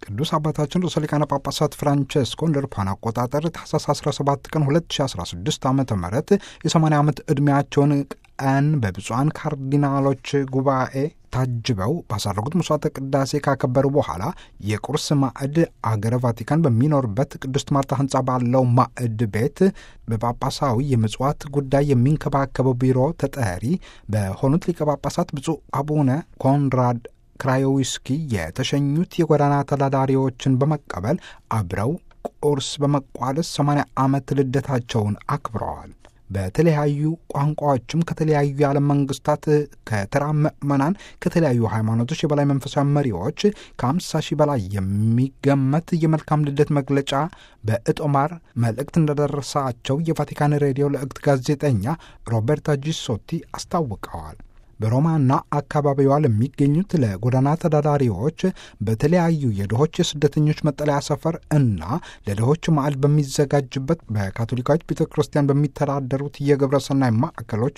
ቅዱስ አባታችን ርዕሰ ሊቃነ ጳጳሳት ፍራንቼስኮ እንደ አውሮፓውያን አቆጣጠር ታህሳስ 17 ቀን 2016 ዓ ም የ80 ዓመት ዕድሜያቸውን ቀን በብፁዓን ካርዲናሎች ጉባኤ ታጅበው ባሳረጉት መስዋዕተ ቅዳሴ ካከበሩ በኋላ የቁርስ ማዕድ አገረ ቫቲካን በሚኖርበት ቅድስት ማርታ ሕንፃ ባለው ማዕድ ቤት በጳጳሳዊ የምጽዋት ጉዳይ የሚንከባከበው ቢሮ ተጠሪ በሆኑት ሊቀ ጳጳሳት ብፁዕ አቡነ ኮንራድ ክራዮዊስኪ የተሸኙት የጎዳና ተዳዳሪዎችን በመቀበል አብረው ቁርስ በመቋደስ 80 ዓመት ልደታቸውን አክብረዋል። በተለያዩ ቋንቋዎችም ከተለያዩ የዓለም መንግስታት ከተራ ምዕመናን ከተለያዩ ሃይማኖቶች የበላይ መንፈሳዊ መሪዎች ከአምሳ ሺህ በላይ የሚገመት የመልካም ልደት መግለጫ በእጦማር መልእክት እንደደረሳቸው የቫቲካን ሬዲዮ ለእግት ጋዜጠኛ ሮቤርታ ጂሶቲ አስታውቀዋል። በሮማና አካባቢዋ ለሚገኙት ለጎዳና ተዳዳሪዎች በተለያዩ የድሆች የስደተኞች መጠለያ ሰፈር እና ለድሆች ማዕድ በሚዘጋጅበት በካቶሊካዊት ቤተ ክርስቲያን በሚተዳደሩት የግብረ ሰናይ ማዕከሎች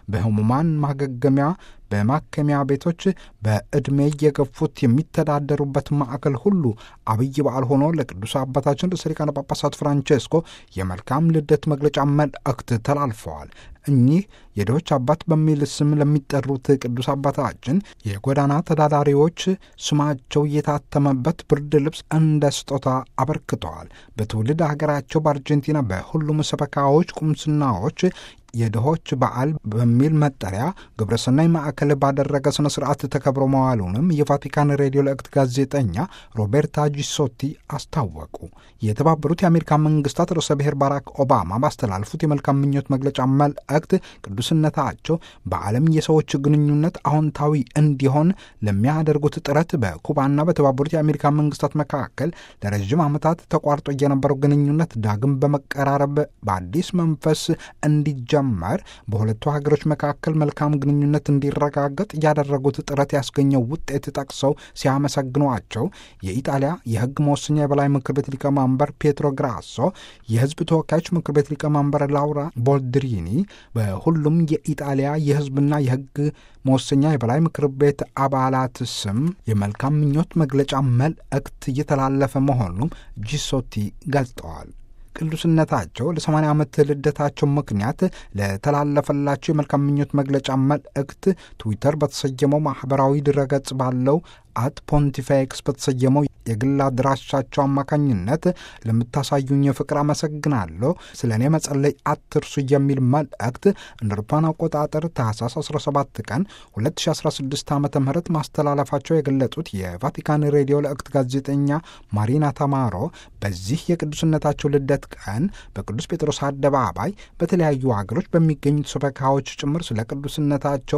በህሙማን ማገገሚያ በማከሚያ ቤቶች በዕድሜ የገፉት የሚተዳደሩበት ማዕከል ሁሉ አብይ በዓል ሆኖ ለቅዱስ አባታችን ርዕሰ ሊቃነ ጳጳሳት ፍራንቼስኮ የመልካም ልደት መግለጫ መልእክት ተላልፈዋል። እኚህ የድሆች አባት በሚል ስም ለሚጠሩት ቅዱስ አባታችን የጎዳና ተዳዳሪዎች ስማቸው የታተመበት ብርድ ልብስ እንደ ስጦታ አበርክተዋል። በትውልድ ሀገራቸው በአርጀንቲና በሁሉም ሰበካዎች፣ ቁምስናዎች የድሆች በዓል በሚል መጠሪያ ግብረሰናይ ማዕከል ባደረገ ስነ ስርዓት ተከብሮ መዋሉንም የቫቲካን ሬዲዮ ለእክት ጋዜጠኛ ሮቤርታ ጂሶቲ አስታወቁ። የተባበሩት የአሜሪካ መንግስታት ርዕሰ ብሔር ባራክ ኦባማ ባስተላለፉት የመልካም ምኞት መግለጫ መልእክት ቅዱስነታቸው በዓለም የሰዎች ግንኙነት አዎንታዊ እንዲሆን ለሚያደርጉት ጥረት በኩባና በተባበሩት የአሜሪካ መንግስታት መካከል ለረዥም ዓመታት ተቋርጦ የነበረው ግንኙነት ዳግም በመቀራረብ በአዲስ መንፈስ እንዲጀ መር በሁለቱ ሀገሮች መካከል መልካም ግንኙነት እንዲረጋገጥ ያደረጉት ጥረት ያስገኘው ውጤት ጠቅሰው ሲያመሰግኗቸው የኢጣሊያ የሕግ መወሰኛ የበላይ ምክር ቤት ሊቀመንበር ፔትሮ ግራሶ፣ የሕዝብ ተወካዮች ምክር ቤት ሊቀመንበር ላውራ ቦልድሪኒ በሁሉም የኢጣሊያ የሕዝብና የሕግ መወሰኛ የበላይ ምክር ቤት አባላት ስም የመልካም ምኞት መግለጫ መልእክት እየተላለፈ መሆኑም ጂሶቲ ገልጠዋል። ቅዱስነታቸው ለ80 ዓመት ልደታቸው ምክንያት ለተላለፈላቸው የመልካም ምኞት መግለጫ መልእክት ትዊተር በተሰየመው ማኅበራዊ ድረገጽ ባለው አት ፖንቲፌክስ በተሰየመው የግል አድራሻቸው አማካኝነት ለምታሳዩኝ ፍቅር አመሰግናለሁ፣ ስለ እኔ መጸለይ አትርሱ የሚል መልእክት እንደ አውሮፓውያን አቆጣጠር ታህሳስ 17 ቀን 2016 ዓ ም ማስተላለፋቸው የገለጹት የቫቲካን ሬዲዮ ለእክት ጋዜጠኛ ማሪና ተማሮ በዚህ የቅዱስነታቸው ልደት ቀን በቅዱስ ጴጥሮስ አደባባይ በተለያዩ ሀገሮች በሚገኙት ሰበካዎች ጭምር ስለ ቅዱስነታቸው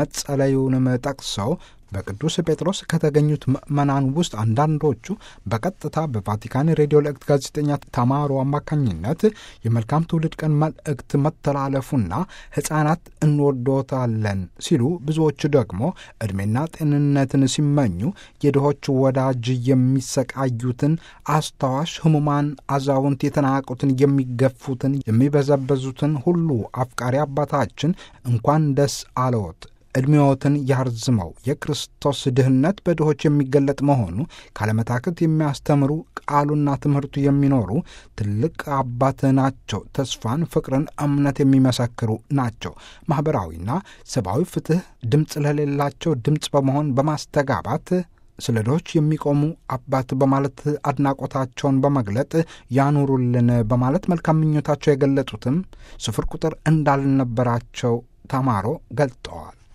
መጸለዩንም ጠቅሰው በቅዱስ ጴጥሮስ ከተገኙት ምዕመናን ውስጥ አንዳንዶቹ በቀጥታ በቫቲካን ሬዲዮ ለእክት ጋዜጠኛ ተማሮ አማካኝነት የመልካም ትውልድ ቀን መልእክት መተላለፉና ሕፃናት እንወዶታለን ሲሉ፣ ብዙዎቹ ደግሞ ዕድሜና ጤንነትን ሲመኙ የድሆች ወዳጅ የሚሰቃዩትን አስታዋሽ፣ ሕሙማን፣ አዛውንት፣ የተናቁትን፣ የሚገፉትን፣ የሚበዘበዙትን ሁሉ አፍቃሪ አባታችን እንኳን ደስ አለዎት ዕድሜዎትን ያርዝመው። የክርስቶስ ድህነት በድሆች የሚገለጥ መሆኑ ካለመታከት የሚያስተምሩ ቃሉና ትምህርቱ የሚኖሩ ትልቅ አባት ናቸው። ተስፋን፣ ፍቅርን፣ እምነት የሚመሰክሩ ናቸው። ማኅበራዊና ሰብአዊ ፍትሕ ድምፅ ለሌላቸው ድምፅ በመሆን በማስተጋባት ስለ ድሆች የሚቆሙ አባት በማለት አድናቆታቸውን በመግለጥ ያኑሩልን በማለት መልካም ምኞታቸው የገለጹትም ስፍር ቁጥር እንዳልነበራቸው ተማሮ ገልጠዋል።